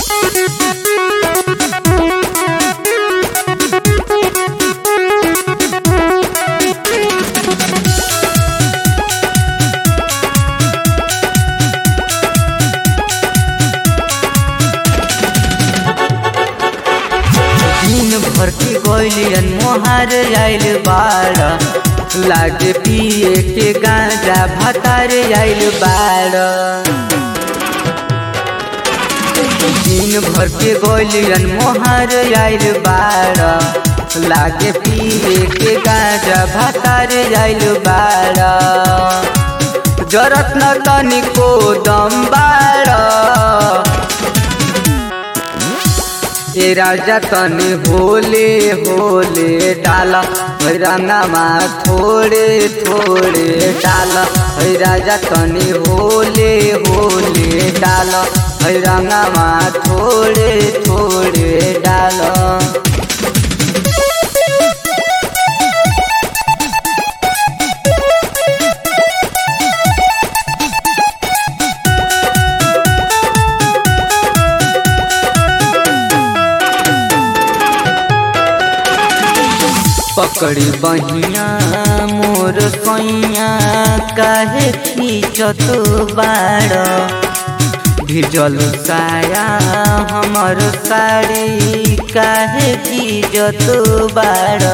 दिन भर के गोलियन मोहर आइल बाड़ लागे पिए के गांजा भतार आइल बाड़ दिन भर के गोलियन मोहर आइल बाड़ लागे पिए के गांजा भतार आइल बाड़ जरत न तनिको दम बाड़ ए राजा तनी होले होले डाला है रंगामा थोड़े थोड़े डाला है राजा तनी होले होले डाला है रंगामा थोड़े थोड़े डाला पकड़ी बहिया मोर सैया काहे खींचत बाड़ भिजल साया हमर साड़ी काहे खींचत बाड़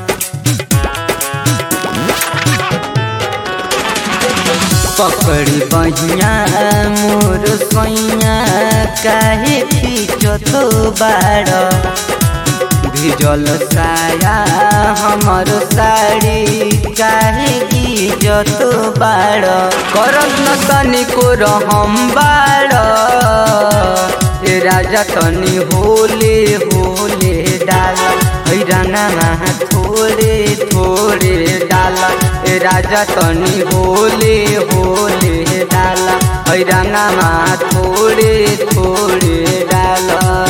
पकड़ी बहिया मोर सैया काहे खींचत बाड़ भिजल साया हमर साड़ी काहे इज्जत बाड़ करत न तनिको रहम बाड़ ए राजा तनी होले होले डाल है रंगामा थोड़े थोड़े डाल ए राजा तनी होले होले डाल है रंगामा थोड़े थोड़े डाल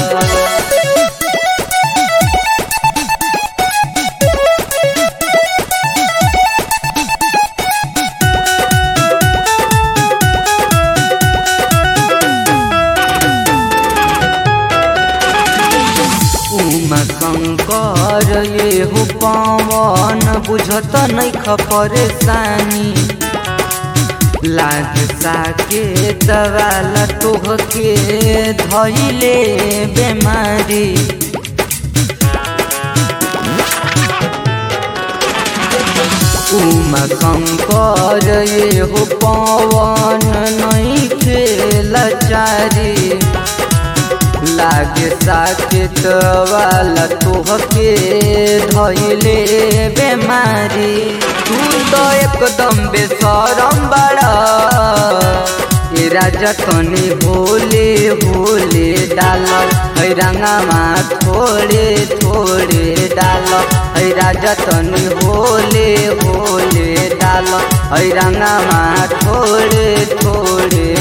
उमा शंकर ये हो पवन बुझत नहीं परेशानी लाग साके दवाला तोहके धैले बेमारी उमा शंकर ये हो पवन नहीं खेला चारी लागे साकेत वाला तोहके धैले बेमारी तू तो एकदम बेसरम बड़ा ए राजा तनी होले होले डाल है रंगामा थोड़े थोड़े डाल है राजा तनी होले होले डाल है रंगामा थोड़े थोड़े